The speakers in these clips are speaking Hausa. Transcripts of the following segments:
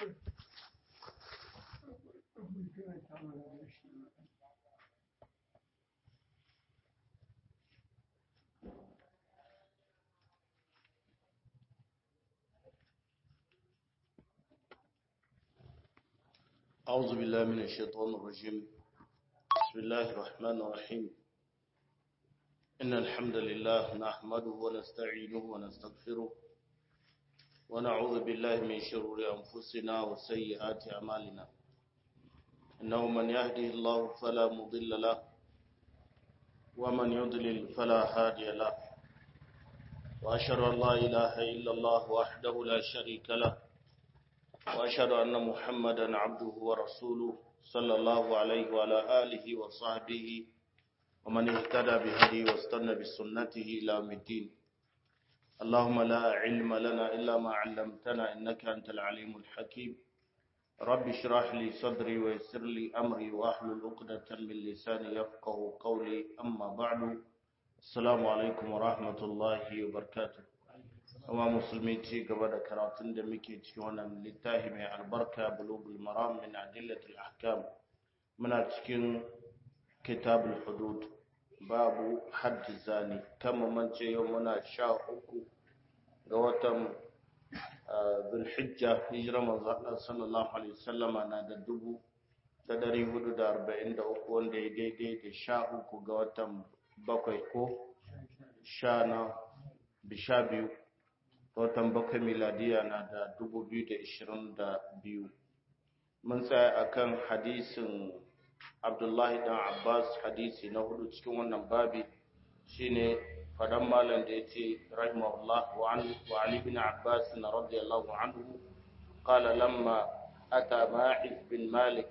أعوذ بالله من الشيطان الرجيم بسم الله الرحمن الرحيم إن الحمد لله نحمده ونستعينه ونستغفره ونعوذ بالله من شرور أنفسنا وسيئات أعمالنا إنه من يهده الله فلا مضل له ومن يضلل فلا هادي له وأشهد أن لا إله إلا الله وحده لا شريك له وأشهد أن محمدا عبده ورسوله صلى الله عليه وعلى آله وصحبه ومن اهتدى بهديه واستنى بسنته إلى يوم الدين اللهم لا علم لنا إلا ما علمتنا إنك أنت العليم الحكيم رب اشرح لي صدري ويسر لي أمري وأحلل عقدة من لساني يفقه قولي أما بعد السلام عليكم ورحمة الله وبركاته Kuma musulmi ci gaba da karatun da muke cikin wannan littafi mai albarka bulugul maram min adillatul ahkam muna cikin kitabul hudud babu haddi zani kama mance yau muna sha uku ga watan zulhijja hijira manzo Allah sallallahu alaihi wasallama na da dubu da dari hudu da arba'in da uku wanda ya daidai da sha uku ga watan bakwai ko sha na bisha biyu watan bakwai miladiya na da dubu biyu da ishirin da biyu mun tsaya akan hadisin abdullahi dan abbas hadisi na hudu cikin wannan babi shine fadan malam da ya ce rahimahullah wa ali bin abbas na radiyallahu anhu qala lamma ata ma'iz bin malik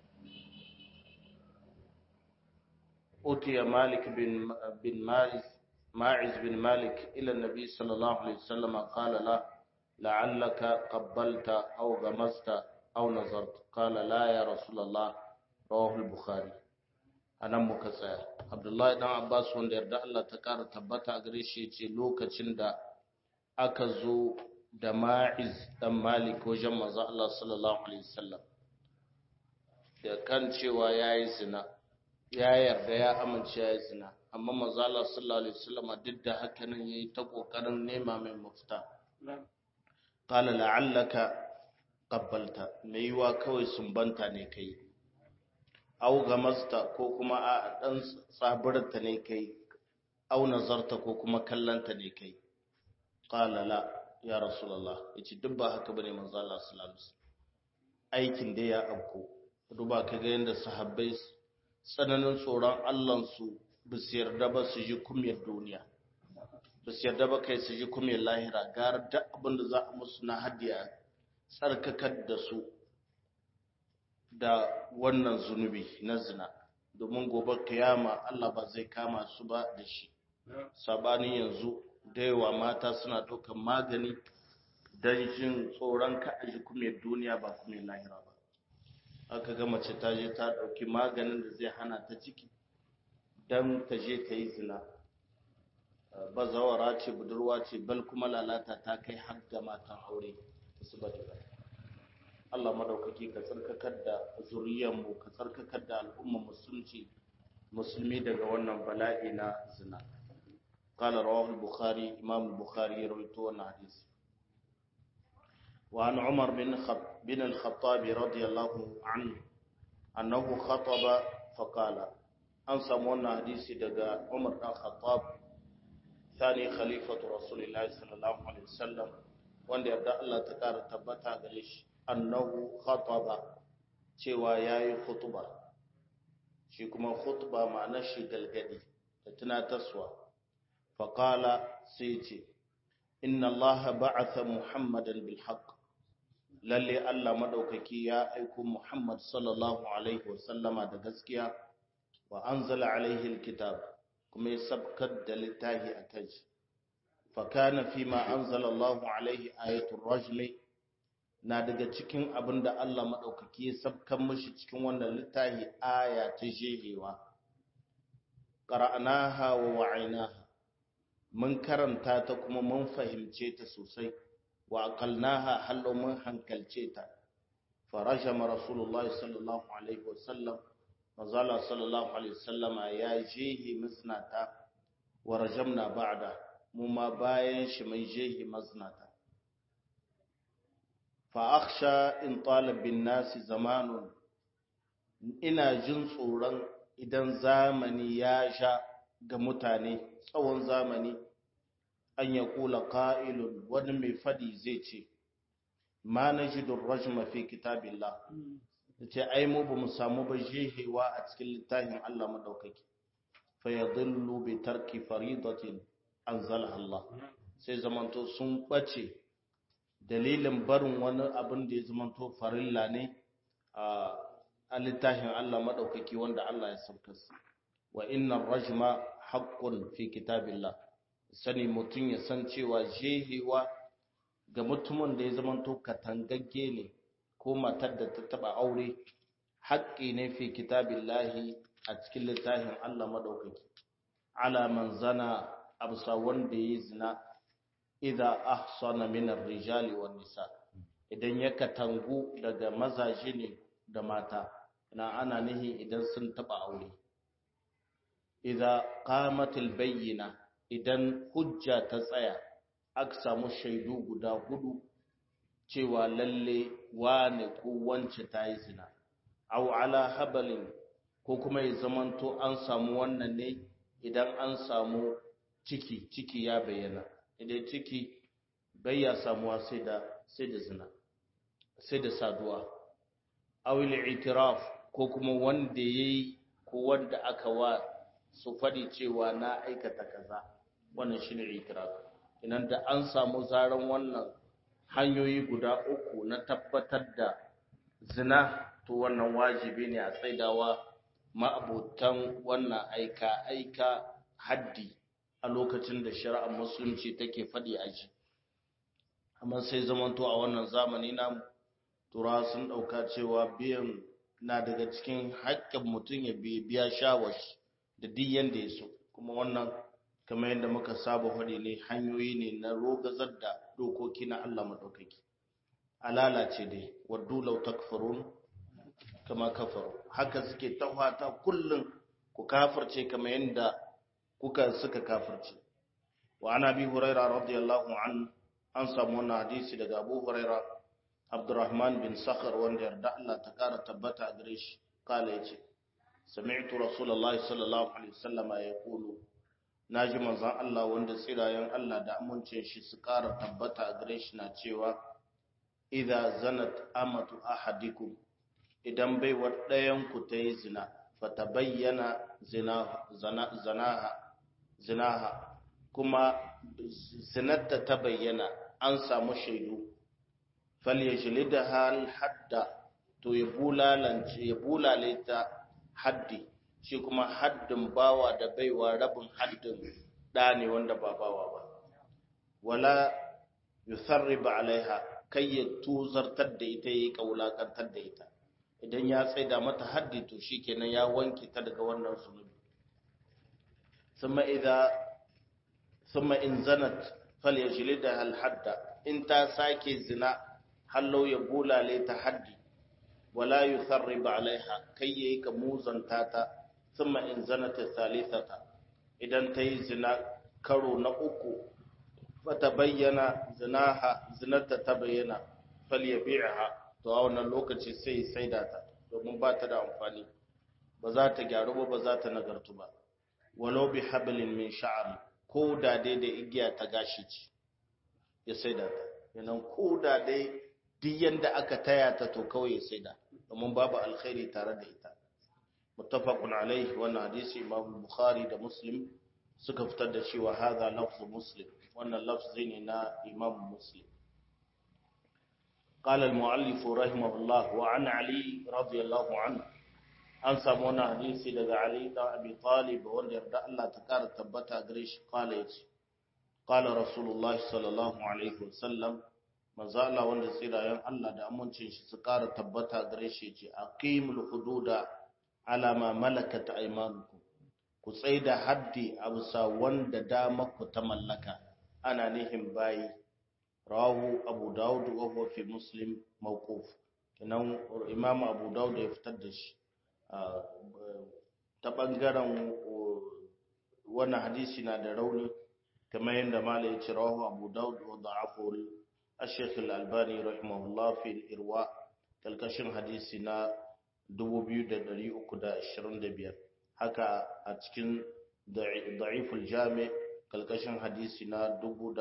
utiya malik bin bin ma'iz ماعز بن مالك إلى النبي صلى الله عليه وسلم قال لا لعلك قبلت أو غمست أو نظرت قال لا يا رسول الله رواه البخاري أنا مكسر عبد الله بن عباس wanda yarda Allah ta ƙara tabbata a gare shi yace lokacin da aka zo da Ma'iz dan Malik wajen manzo Allah sallallahu alaihi wasallam da kan cewa yayi zina ya yarda ya amince yayi zina amma manzo Allah sallallahu alaihi wasallam duk da haka nan yayi ta kokarin nema mai mafita qala la'allaka qabbalta mai yiwa kawai sumbanta ne kai au gamasta ko kuma a dan tsabarta ne kai au nazarta ko kuma kallanta ne kai qala la ya rasulullah yace duk ba haka bane manzo Allah sallallahu alaihi wasallam aikin da ya abko duba kaga yanda sahabbai tsananin tsoron Allah su ba su yarda ba su ji kumiyar duniya ba su yarda ba kai su ji kumiyar lahira gara da abin da za a musu na hadiya tsarkakar da su da wannan zunubi na zina domin gobe kiyama Allah ba zai kama su ba da shi sabanin yanzu da yawa mata suna ɗaukar magani don jin tsoron ka a ji kumiyar duniya ba kumiyar lahira ba aka ga mace ta je ta ɗauki maganin da zai hana ta ciki don ta je ta yi zina bazawara ce budurwa ce bal kuma lalata ta kai har ga matan aure su ba da Allah madaukaki ka tsarkakar da zuriyarmu ka tsarkakar da al'ummar musulunci musulmi daga wannan bala'i na zina قال رواه البخاري إمام البخاري رويته الحديث وعن عمر بن خط بن الخطاب رضي الله عنه أنه خطب فقال an samu wannan hadisi daga Umar dan Khattab thani khalifatu Rasulullahi sallallahu alaihi wasallam wanda yarda Allah ta kara tabbata gare shi annahu khataba cewa yayi khutba shi kuma khutba ma'anar shi galgadi da tunatarwa fa qala sai ce inna Allah ba'atha Muhammadan bil haqq lalle Allah madaukaki ya aiko Muhammad sallallahu alaihi wasallama da gaskiya wa anzala alaihi alkitab kuma ya sabkar da littafi a kai fa kana fi ma anzala Allahu alaihi ayatul rajmi na daga cikin abin da Allah madaukaki ya sabkar mishi cikin wannan littafi aya ta jehewa qara'naha wa wa'inaha mun karanta ta kuma mun fahimce ta sosai wa aqalnaha hallo mun hankalce ta farajama rasulullahi sallallahu alaihi wasallam mazala sallallahu alaihi wasallam ya jehi maznata wa rajamna ba'da mu ma bayan shi mai jehi maznata fa akhsha in talab bin nasi zamanun ina jin tsoron idan zamani ya sha ga mutane tsawon zamani an ya kula ƙa'ilun wani mai fadi zai ce ma na ji rajma fi kitabillah da ce ai mu ba mu samu ba jehewa a cikin littafin Allah maɗaukaki fa ya zillu bi tarki faridatin an Allah sai zamanto sun ɓace dalilin barin wani abin da ya zamanto farilla ne a littafin Allah maɗaukaki wanda Allah ya saukarsa wa inna rajma haqqun fi kitabillah sani mutum ya san cewa jehewa ga mutumin da ya zamanto katangagge ne ko matar da ta taba aure haƙƙi ne fi kitabillahi a cikin littafin Allah maɗaukaki ala man zana absa wanda ya zina idza ahsana min ar-rijali wan nisa idan ya katangu daga mazaje ne da mata na ana nihi idan sun taba aure idza qamatil bayyina idan hujja ta tsaya aka samu shaidu guda hudu cewa lalle wane ko wance ta yi zina aw ala habalin ko kuma ya zamanto an samu wannan ne idan an samu ciki ciki ya bayyana idan ciki bai ya samuwa sai da sai da zina sai da saduwa awil itiraf ko kuma wanda yayi ko wanda aka wa su fadi cewa na aikata kaza wannan shine itiraf idan da an samu zaran wannan hanyoyi guda uku na tabbatar da zina to wannan wajibi ne a tsaidawa ma'abutan wannan aika aika haddi a lokacin da shari'ar musulunci take faɗi a ji amma sai zamanto a wannan zamani na tura sun ɗauka cewa biyan na daga cikin haƙƙin mutum ya biya shawashi da duk yanda ya so kuma wannan kamar yadda muka saba faɗi ne hanyoyi ne na rogazar da dokoki na Allah maɗaukaki a lalace dai waddu lau takfurun kama kafaru haka suke tawata kullum ku kafirce kamar yadda kuka suka kafirce wa ana bi huraira radiyallahu an an samu wannan hadisi daga abu huraira abdurrahman bin sakhar wanda yarda Allah ta kara tabbata a gare shi kala yace sami'tu rasulullahi sallallahu alaihi wasallama yaqulu naji manzon Allah wanda tsirayen Allah da amincin shi su kara tabbata a gare shi na cewa idza zanat amatu ahadikum idan baiwar ɗayan ku ta yi zina fata bayyana zinaha zinaha kuma zinatta ta bayyana an samu shaidu falyajlida hal hadda to ya bulalance ya bulale ta haddi shi kuma haddin bawa da baiwa rabin haddin da ne wanda ba bawa ba wala yusarriba alaiha kai ya tuzartar da ita yayi kaulakantar da ita idan ya tsaida mata haddi to shikenan ya wanke ta daga wannan zunubi thumma idza thumma in zanat falyajlidha al hadda in ta sake zina hallau ya bulale ta haddi wala yusarrib alaiha kai yayi ka muzanta ta thumma in zanat thalithata idan ta yi zina karo na uku fata bayyana zinaha zinata ta bayyana falyabi'ha to a wannan lokaci sai saida ta domin ba ta da amfani ba za ta gyaru ba ba za ta nagartu ba walau bi hablin min sha'ri ko da dai da igiya ta gashi ce ya saida ta yanan ko da dai duk yanda aka taya ta to kawai ya saida domin babu alkhairi tare da ita muttafaqun alaihi wannan hadisi imam bukhari da muslim suka fitar da cewa hadha lafzu muslim wannan lafzi ne na imam muslim قال المؤلف رحمه الله وعن علي رضي الله عنه an samu wani hadisi daga Ali da Abi Talib wanda yarda Allah ta kara tabbata gare shi kala yace qala Rasulullah sallallahu alaihi wasallam manzo Allah wanda tsirayen Allah da amincin shi su kara tabbata gare shi yace aqimul hududa ala ma malakat aymanukum ku tsaida haddi a bisa wanda dama ku ta mallaka ana nihin bayi rawahu abu dawud wa huwa fi muslim mawquf kenan imam abu dawud ya fitar da shi ta bangaren wannan hadisi na da rauni kamar yadda malai ya ce rawahu abu dawud wa da'afu al-shaykh al-albani rahimahullah fi al-irwa kalkashin hadisi na 2325 haka a cikin da'if al-jami kalkashin hadisi na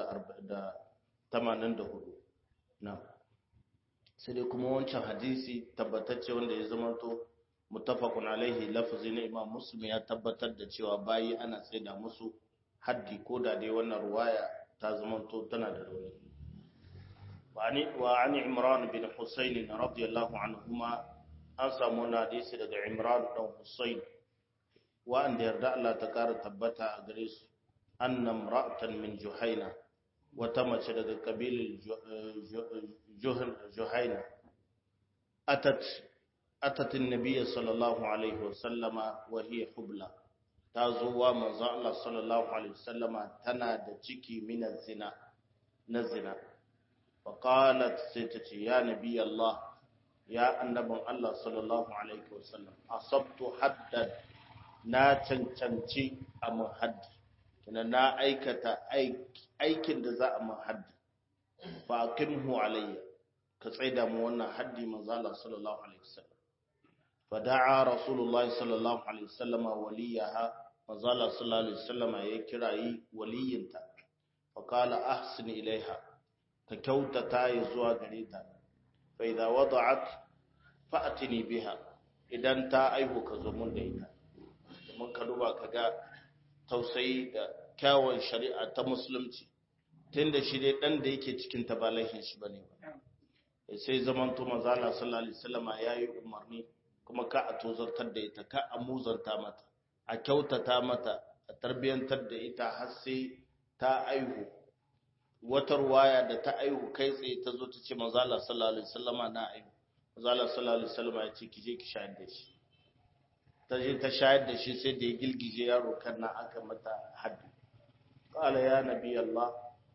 1084 na sai dai kuma wancan hadisi tabbatacce wanda ya zamanto mutafakun alaihi lafazi na imam muslim ya tabbatar da cewa bayi ana tsaida musu haddi ko da dai wannan ruwaya ta zamanto tana da rauni wa an imran bin husayn radiyallahu anhuma an samu wani hadisi daga imran dan husayn wa'anda yarda Allah ta kara tabbata a gare su annam ra'atan min juhaina wata mace daga kabilin juhaina atat atatin nabiyya sallallahu alaihi wasallama wa hiya hubla ta zo wa manzo Allah sallallahu alaihi wasallama tana da ciki minan zina na zina fa qalat sai ta ce ya nabi Allah ya annabin Allah sallallahu alaihi wasallam asabtu haddan na cancanci a haddi kina na aikata aikin da za a man haddi fa aqimhu alayya ka tsaida mu wannan haddi manzo Allah sallallahu alaihi wasallam fa da'a rasulullahi sallallahu alaihi wasallam waliyaha manzo Allah sallallahu alaihi wasallam ya kirayi waliyinta fa qala ahsin ilaiha ka kyautata ya zuwa gare ta fa idza wada'at fa'tini biha idan ta aihu ka zo mun da ita mun ka duba kaga tausayi da kyawun shari'a ta musulunci tunda shi dai dan da yake cikin ta ba laifin shi bane ba sai zaman to manzo Allah sallallahu alaihi wasallama yayi umarni kuma ka a tozartar da ita ka a muzanta mata a kyautata mata a tarbiyantar da ita har sai ta aihu wata ruwaya da ta aihu kai tsaye ta zo ta ce manzo Allah sallallahu alaihi wasallama na aihu manzo Allah sallallahu alaihi wasallama ya ce ki je ki shayar da shi ta je ta shayar da shi sai da ya gilgije yaro kan na aka mata haddi qala ya nabi Allah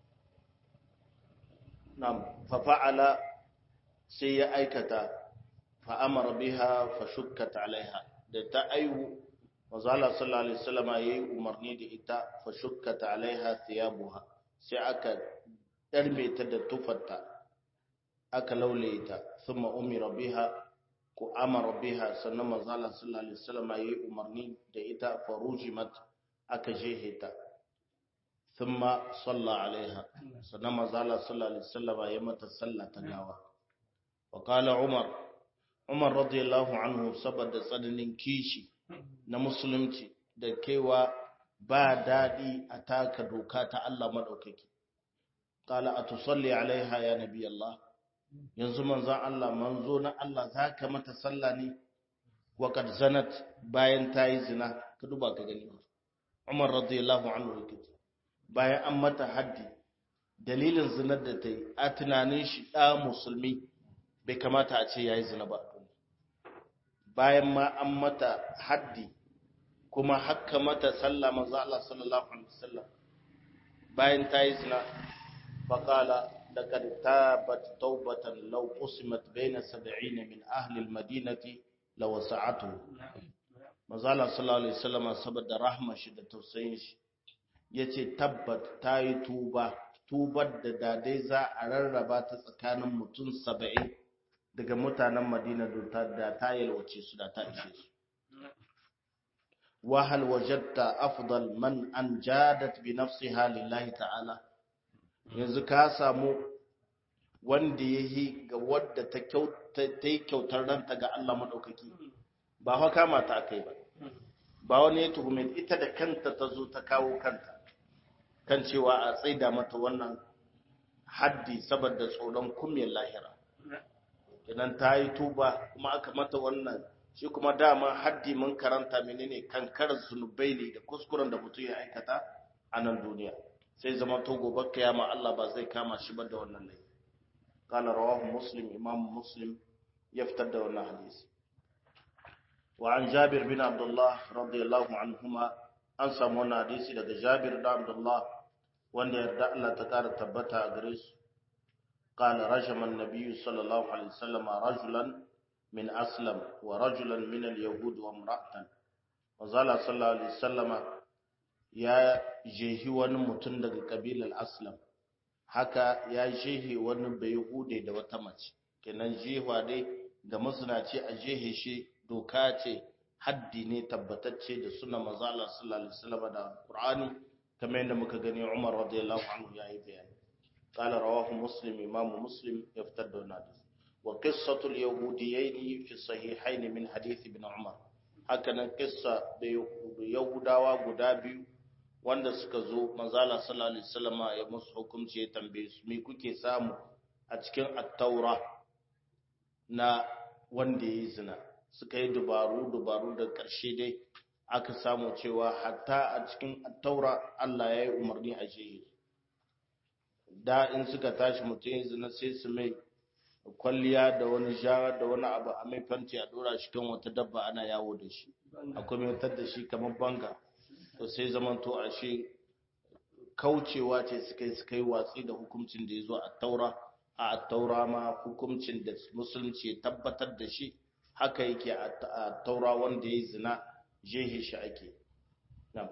nam fa fa'ala sai ya aikata fa amara biha fa shukkat alaiha da ta aihu manzo Allah sallallahu alaihi wasallam yayi umarni da ita fa shukkat alaiha thiyabuha sai aka darme ta da tufarta aka laule ta thumma umira biha ku amara biha sannan manzo Allah sallallahu alaihi wasallam yayi umarni da ita farujimat aka jehe ta thumma salla alaiha sannan manzo Allah sallallahu alaihi wasallam ya mata sallah ta gawa wa qala umar umar radiyallahu anhu saboda tsananin kishi na musulunci da kaiwa ba dadi a taka doka ta Allah madaukaki qala atusalli alaiha ya nabi Allah yanzu manzon Allah manzo na Allah zaka mata sallah ne wa kad zanat bayan ta yi zina ka duba ka gani Umar radiyallahu anhu yake bayan an mata haddi dalilin zinar da ta yi a tunanin shi da musulmi bai kamata a ce yayi zina ba bayan ma an mata haddi kuma hakka mata sallah manzo Allah sallallahu alaihi wasallam bayan ta yi zina faqala لقد تابت توبة لو قسمت بين سبعين من أهل المدينة لوسعته مازال صلى الله عليه وسلم saboda rahma shi da tausayin shi yace tabbat tayi tuba tubar da dadai za a rarraba ta tsakanin mutum 70 daga mutanen Madina da ta yalwace su da ta ishe su wa hal wajadta afdal man anjadat bi nafsiha lillahi ta'ala yanzu ka samu wanda ya yi ga wadda ta yi kyautar ranta ga Allah maɗaukaki ba haka kama ta aka yi ba ba wani ya tuhume ita da kanta ta zo ta kawo kanta kan cewa a tsaida mata wannan haddi saboda tsoron kumiyar lahira idan ta yi tuba kuma aka mata wannan shi kuma dama haddi mun karanta menene kankarar zunubai ne da kuskuren da mutum ya aikata a nan duniya sai zama to gobe kiyama Allah ba zai kama shi ba da wannan laifi kana rawahu muslim imam muslim ya fitar da wannan hadisi wa an jabir bin abdullah radiyallahu anhuma an samu wannan hadisi daga jabir da abdullah wanda yarda Allah ta kara tabbata a gare su قال رجم النبي صلى الله عليه وسلم رجلا من أسلم ورجلا من اليهود وامرأة وزال صلى الله عليه وسلم يا جيهي ونمتن daga kabilar Aslam haka ya jehe wani bayhude da wata mace kenan jehwa dai ga masnaci a jehe shi doka ce haddi ne tabbatacce da suna manzo Allah sallallahu alaihi wasallam da Qur'ani kamar yadda muka gani Umar radiyallahu anhu yayi bayani qala rawahu muslim imam muslim yaftadda wannan wa qissatu al-yahudiyyin fi sahihayn min hadith ibn Umar haka nan qissa da yahudawa guda biyu wanda suka zo manzo Allah sallallahu alaihi wasallam ya musu hukunci ya tambaye su me kuke samu a cikin at-taura na wanda yayi zina suka yi dubaru-dubaru da ƙarshe dai aka samu cewa hatta a cikin taura Allah ya yi umarni a shehi da in suka tashi mutum ya zina sai su mai kwalliya da wani ja da wani abu a mai fanti a dora shi kan wata dabba ana yawo da shi akwai mai da shi kamar banga to sai zaman to a shi kaucewa ce suka yi suka yi watsi da hukuncin da ya zo a taura a taura ma hukuncin da musulunci ya tabbatar da shi haka yake a taura wanda ya zina jehe shi ake nan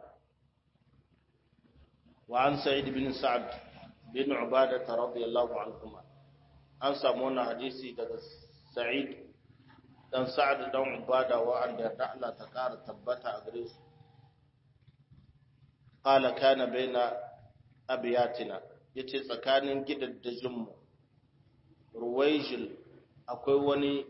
wa an sa'id bin sa'ad bin ubada radiyallahu anhuma an samu wannan hadisi daga sa'id dan sa'ad dan ubada wa an da Allah ta kara tabbata a gare su qala kana baina abiyatina yace tsakanin gidaddajin mu ruwaijil akwai wani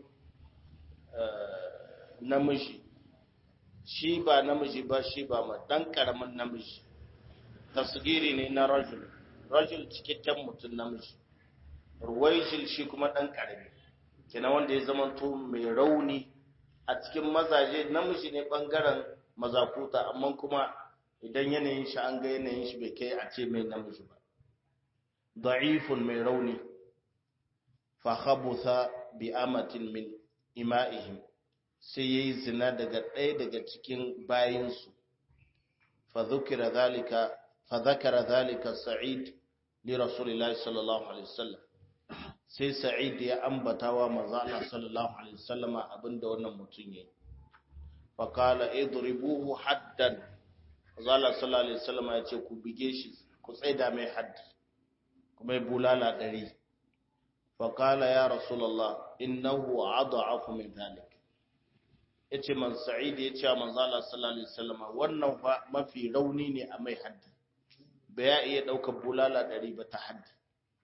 namiji shi ba namiji ba shi ba ma dan karamin namiji tasgiri ne na rajul rajul cikakken mutum namiji ruwaijil shi kuma dan karami kina wanda ya zama to mai rauni a cikin mazaje namiji ne bangaren mazakuta amma kuma idan yanayin shi an ga yanayin shi bai kai a ce mai namiji ba da'ifun mai rauni fa khabutha bi amatin min ima'ihim sai yayi zina daga ɗaya daga cikin bayinsu fa dhukira zalika fa dhakara zalika sa'id li rasulillahi sallallahu alaihi wasallam sai sa'id ya ambata wa manzo Allah sallallahu alaihi wasallama abinda wannan mutum yayi fa qala idribuhu haddan manzo Allah sallallahu alaihi wasallama ya ce ku bige shi ku tsaida mai haddi kuma bulala ɗari فقال يا رسول الله إنه أضعف من ذلك yace man sa'id yace manzo Allah sallallahu alaihi wasallam wannan fa mafi rauni ne a mai haddi ba ya iya daukar bulala dari ba ta haddi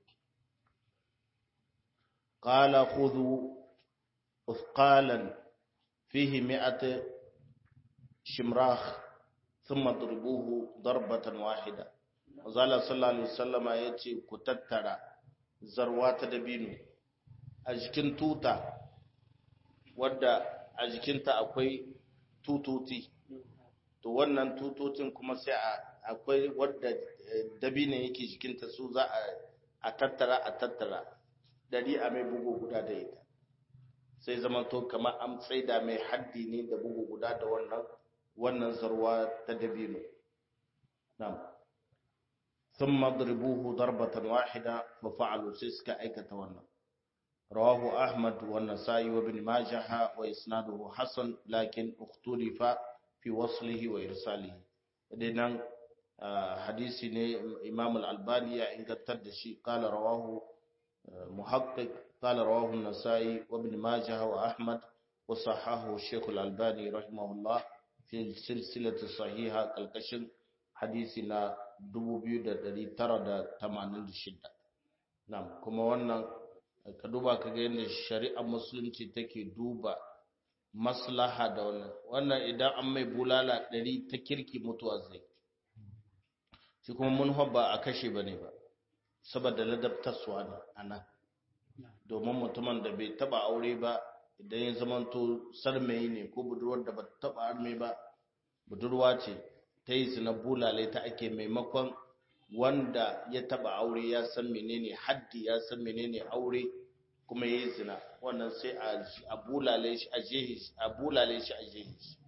qala khudhu uthqalan fihi mi'at shimrakh thumma dribuhu darbatan wahida manzo Allah sallallahu alaihi wasallam yace ku tattara zarwa ta dabino a jikin tuta wadda a jikinta akwai tututi to wannan tutotin kuma sai akwai wadda dabino yake jikinta su za a tattara a tattara dari a mai bugu guda da ita sai zama to kamar an tsaida mai haddi ne da bugu guda da wannan wannan zarwa ta dabino na'am ثم اضربوه ضربة واحدة ففعلوا سيسك أيكة ونا رواه أحمد والنسائي وابن ماجه وإسناده حسن لكن اختلف في وصله وإرساله إذن حديث إمام الألباني إن قد قال رواه محقق قال رواه النسائي وابن ماجه وأحمد وصححه الشيخ الألباني رحمه الله في السلسلة الصحيحة كالكشن حديثنا 2986 Na'am, kuma wannan ka duba ka ga yadda shari'ar musulunci take duba maslaha da wannan. Wannan idan an mai bulala ɗari ta kirki mutuwa zai. Shi kuma mun ba a kashe ba ne ba, saboda ladabtarsuwa ne a nan. Domin mutumin da bai taba aure ba idan ya zamanto sarmayi ne ko budurwar da ba taba arme ba, budurwa ce ta yi zina bulale ta ake maimakon wanda ya taba aure ya san menene haddi ya san menene aure kuma ya yi zina wannan sai a bulale shi a jehi a bulale shi a jehi shi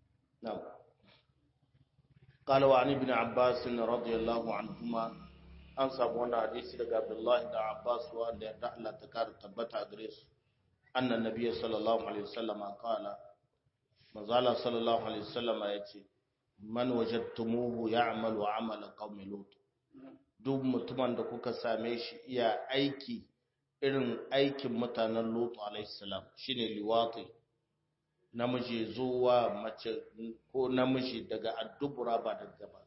na'am قال وعن ابن عباس رضي الله عنهما an samu wannan hadisi daga Abdullahi da Abbas wanda yarda Allah ta kara tabbata a gare su annan nabiyyi sallallahu alaihi wasallam qala manzala sallallahu alaihi wasallam yace man wajadtumuhu ya'malu amala qaumi lut duk mutumin da kuka same shi iya aiki irin aikin mutanen lut alaihi salam shine liwati namiji zuwa mace ko namiji daga addubura ba daga gaba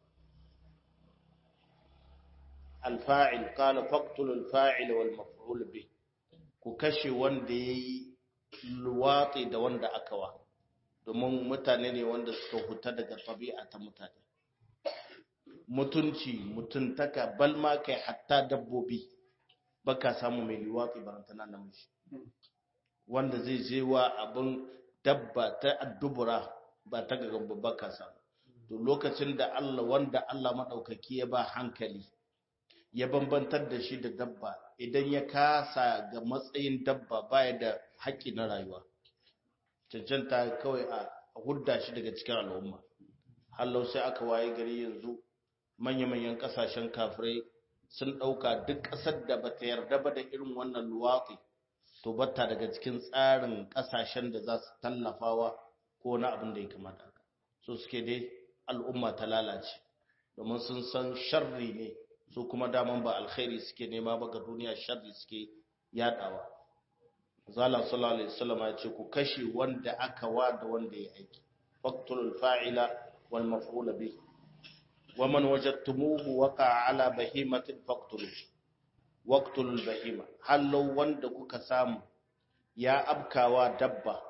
alfa'il qala faqtul alfa'il wal maf'ul bi ku kashe wanda yayi luwati da wanda aka wa domin mutane ne wanda suka huta daga tabi'a ta mutane mutunci mutuntaka balma kai hatta dabbobi baka samu mai luwati barantana namiji wanda zai je wa abin dabba ta addubura ba ta gagan babba ka samu to lokacin da Allah wanda Allah madaukaki ya ba hankali ya bambantar da shi da dabba idan ya kasa ga matsayin dabba baya da haƙƙi na rayuwa cancanta kawai a hudda shi daga cikin al'umma hallau sai aka waye gari yanzu manya-manyan ƙasashen kafirai sun ɗauka duk ƙasar da bata yarda ba da irin wannan luwaƙi to batta daga cikin tsarin ƙasashen da za su tallafawa ko na abin da ya kamata so suke dai al'umma ta lalace domin sun san sharri ne su kuma daman ba alkhairi suke nema ba ga duniya sharri suke yadawa zala sallallahu alaihi wasallam ya ce ku kashe wanda aka wa da wanda ya aiki faqtulul fa'ila wal maf'ul bih wa man wajadtumuhu waqa ala bahimatin faqtuluhu waqtulul bahima hallo wanda kuka samu ya abkawa dabba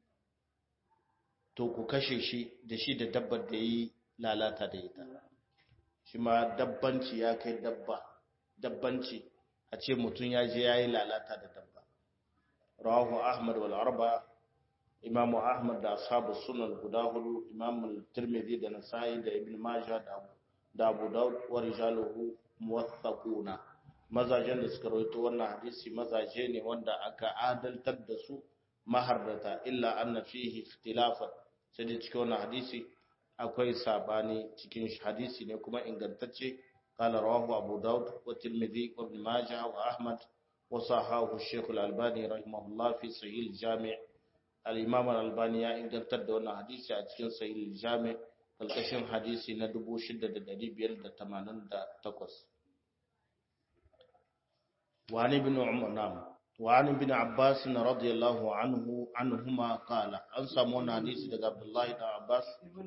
to ku kashe shi da shi da dabbar da yi lalata da ita shi ma dabbanci ya kai dabba dabbanci a ce mutum ya je ya yi lalata da dabba rawahu ahmad wal arba imamu ahmad da ashabu sunan guda hudu imamu tirmidhi da nasa'i da ibn majah da abu daud wa rijaluhu muwaththaquna mazajen da suka rawaito wannan hadisi mazaje ne wanda aka adaltar da su mahardata illa anna fihi ikhtilafan sai da cikin wannan hadisi akwai sabani cikin hadisi ne kuma ingantacce qala rawahu abu daud wa tirmidhi wa ibn majah wa ahmad wa sahahu shaykh al-albani rahimahullah fi sahih al-jami' al-imam al-albani ya ingantar da wannan hadisi a cikin sahih al-jami' kalkashin hadisi na 6588 وعن ابن عمر نعم وعن ابن عباس رضي الله عنه عنهما قال ان سمونا حديث daga Abdullah ibn Abbas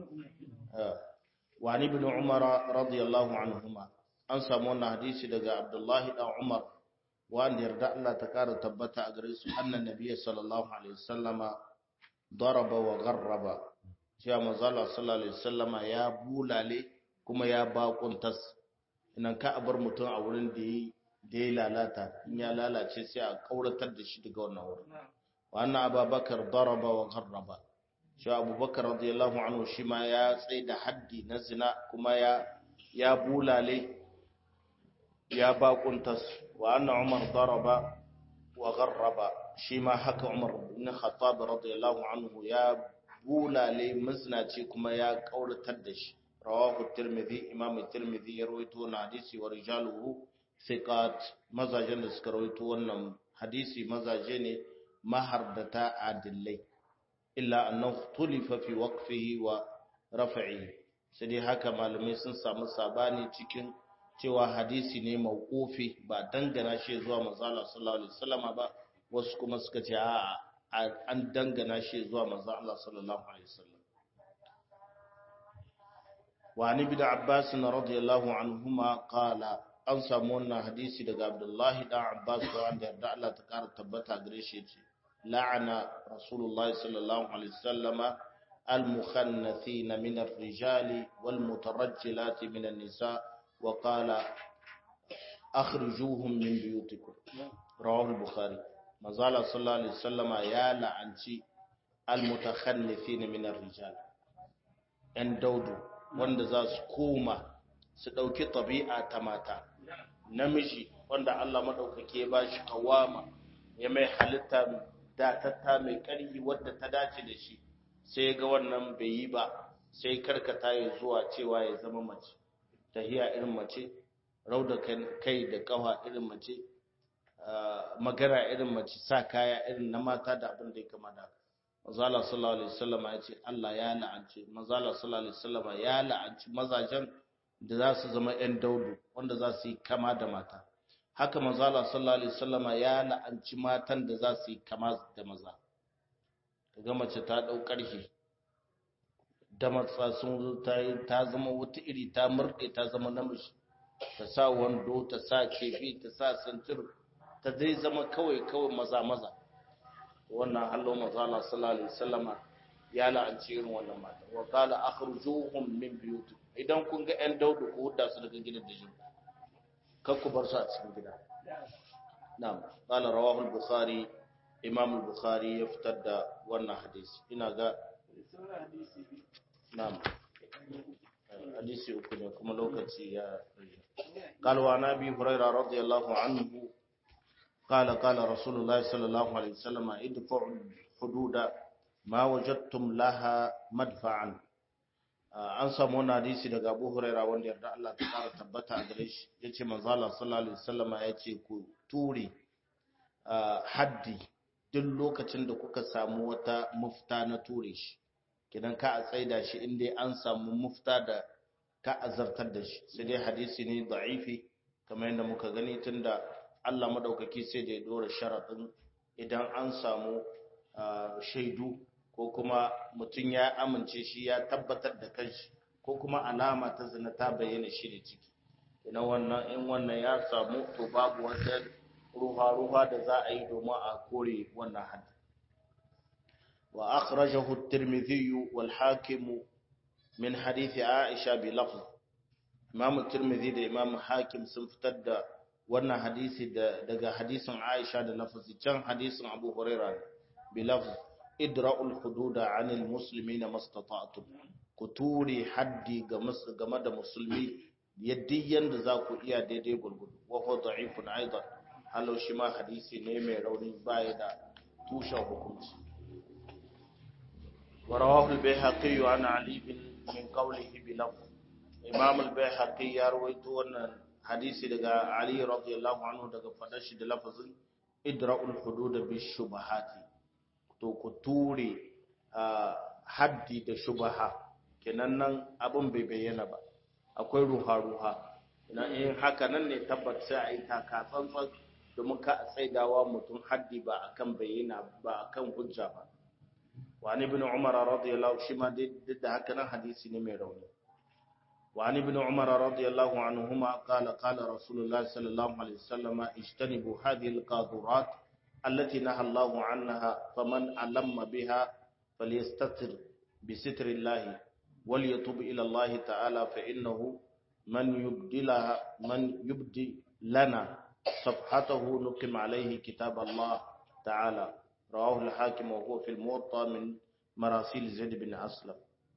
وعن ابن عمر رضي الله عنهما an samu hadisi daga Abdullah ibn Umar wanda yarda Allah ta kara tabbata a gare su annan nabiyyi sallallahu alaihi wasallama daraba wa gharraba cewa manzo Allah sallallahu alaihi wasallama ya bulale kuma ya bakuntas inan ka bar mutum a wurin da yi da ya lalata in ya lalace sai a kauratar da shi daga wannan wurin wa anna abubakar daraba wa gharraba shi abubakar radiyallahu anhu shi ma ya tsaye da haddi na zina kuma ya ya bulale ya bakuntas wa anna umar daraba wa gharraba shi ma haka umar ibn khattab radiyallahu anhu ya bulale maznaci kuma ya kauratar da shi rawahu tirmidhi imam tirmidhi ya rawaito na hadisi wa rijaluhu thiqat mazajen da suka rawaito wannan hadisi mazaje ne mahardata adillai illa annahu tulifa fi waqfihi wa raf'ihi sai dai haka malamai sun samu sabani cikin cewa hadisi ne mauqufi ba dangana shi zuwa manzo Allah sallallahu alaihi wasallama ba wasu kuma suka ce a an dangana shi zuwa manzo Allah sallallahu alaihi wasallam wa ani bi Abbas radiyallahu anhuma qala an samu wannan hadisi daga Abdullahi dan Abbas wanda yarda Allah ta kara tabbata gare shi ce la'ana Rasulullah sallallahu alaihi wasallama al-mukhannathina min ar-rijali wal mutarajjilati min an-nisa wa qala akhrijuhum min buyutikum rawahu al-bukhari mazala sallallahu alaihi wasallama ya la'anci al-mutakhannithina min ar-rijal yan daudu wanda za su koma su ɗauki tabi'a ta mata namiji wanda Allah maɗaukake ya ba shi kawama ya mai halitta datatta mai ƙarfi wadda ta dace da shi sai ga wannan bai yi ba sai karkata ya zuwa cewa ya zama mace tahiya irin mace rauda kai da kawa irin mace magana irin mace sa kaya irin na mata da abin da ya kama da mazala sallallahu alaihi wasallam ya ce Allah ya la'anci mazala sallallahu alaihi wasallam ya la'anci mazajen da za su zama ƴan daudu wanda za su yi kama da mata haka mazala sallallahu alaihi wasallam ya la'anci matan da za su yi kama da maza kaga mace ta dau karfi da matsa sun zo ta yi ta zama wata iri ta murde ta zama namiji ta sa wando ta sa kefi ta sa santir ta dai zama kawai kawai maza maza wannan hallo mazala sallallahu alaihi wasallam ya la'anci irin wannan mata wa qala akhrijuhum min buyutikum idan kun ga ƴan daudu ku hudda su daga gidan da jin kar ku bar su a cikin gida na'am qala rawahu al-bukhari imam al-bukhari ya fitar da wannan hadisi ina ga na'am hadisi uku ne kuma lokaci ya قال وعن ابي هريره رضي الله عنه قال قال رسول الله صلى الله عليه وسلم ادفعوا الحدود ما وجدتم لها مدفعا an samu wani hadisi daga Abu Huraira wanda yarda Allah ta fara tabbata a gare shi yace manzo Allah sallallahu alaihi wasallama yace ku ture haddi duk lokacin da kuka samu wata mufta na ture shi kidan ka a tsaida shi inda an samu mufta da ka azartar da shi sai dai hadisi ne da'ifi kamar yadda muka gani tunda Allah madaukaki sai da ya dora sharadin idan an samu shaidu ko kuma mutum ya amince shi ya tabbatar da kanshi ko kuma alama ta zina ta bayyana shi da ciki idan wannan in wannan ya samu to babu wata ruha-ruha da za a yi domin a kore wannan haddi wa akhrajahu at-tirmidhi wal hakim min hadith aisha bi lafz imam at-tirmidhi da imam hakim sun fitar da wannan hadisi daga hadisin aisha da lafazi can hadisin abu hurairah bi lafz idra'ul hududa 'anil muslimina mastata'tum ku ture haddi game da musulmi yadda yanda za ku iya daidai gurgudu wa huwa da'ifun aidan halau shi ma hadisi ne mai rauni baya da tushen hukunci wa rawahu al-bayhaqi an ali bin min qawlihi bi lafz imam al-bayhaqi ya rawaito wannan hadisi daga ali radiyallahu anhu daga fadar shi da lafazin idra'ul hudud bi shubahati to ku ture haddi da shubaha kenan nan abin bai bayyana ba akwai ruha-ruha ina in haka nan ne tabbat sai a yi taka tsantsan domin ka a tsaidawa mutum haddi ba akan bayyana ba akan hujja ba wani ibn umar radiyallahu shi ma duk da haka nan hadisi ne mai rauni وعن ابن عمر رضي الله عنهما قال قال رسول الله صلى الله عليه وسلم اجتنبوا هذه القاذورات التي نهى الله عنها فمن ألم بها فليستتر بستر الله وليتوب إلى الله تعالى فإنه من يبدلها من يبدي لنا صفحته نقم عليه كتاب الله تعالى رواه الحاكم وهو في الموطأ من مراسيل زيد بن أسلم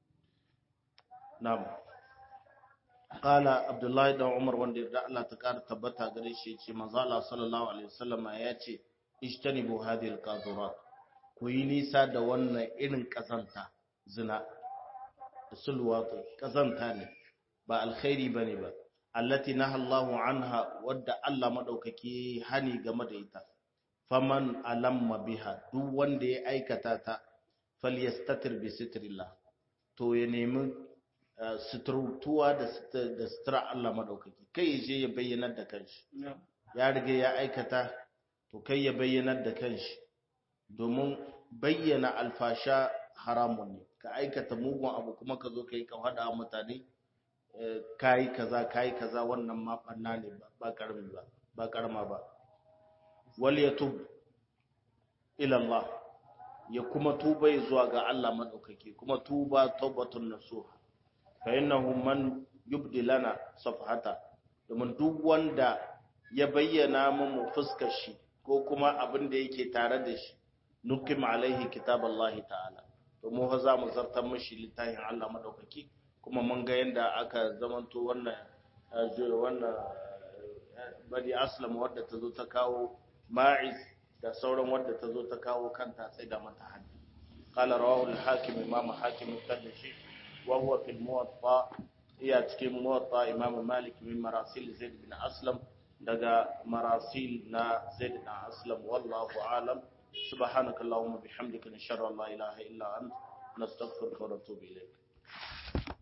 نعم قال عبد الله بن عمر wanda da Allah ta kara tabbata gare shi yace manzo Allah sallallahu alaihi wasallama yace ijtanibu hadhihi alqadurat ku yi nisa da wannan irin kazanta zina da sulwatu kazanta ne ba alkhairi bane ba allati nahallahu anha wadda Allah madaukaki hani game da ita faman alamma biha duk wanda ya aikata ta falyastatir bi sitrillah to ya nemi suturtuwa da sutura Allah madaukaki kai ya je ya bayyana da kanshi ya riga ya aikata to kai ya bayyanar da kanshi domin bayyana alfasha haramun ne ka aikata mugun abu kuma ka zo ka yi kawada mutane kayi kaza kayi kaza wannan ma banna ne ba karami ba ba karama ba wal yatub ila Allah ya kuma tuba zuwa ga Allah madaukake kuma tuba taubatun nasuha fa innahu man yubdi lana safhata domin duk wanda ya bayyana mu fuskar shi ko kuma abin da yake tare da shi nukim alaihi kitaballahi ta'ala to mu fa za mu zartar mishi littafin Allah madaukaki kuma mun ga yanda aka zamanto wannan wannan bari aslam wadda ta zo ta kawo ma'iz da sauran wadda ta zo ta kawo kanta sai da mata haddi qala rawahu al-hakim imam hakim tadashi wa huwa fil muwatta iya cikin muwatta imam malik min marasil zaid bin aslam daga marasil na zaid bin aslam wallahu alam سبحانك اللهم وبحمدك نشهد ان لا اله الا انت نستغفرك ونتوب اليك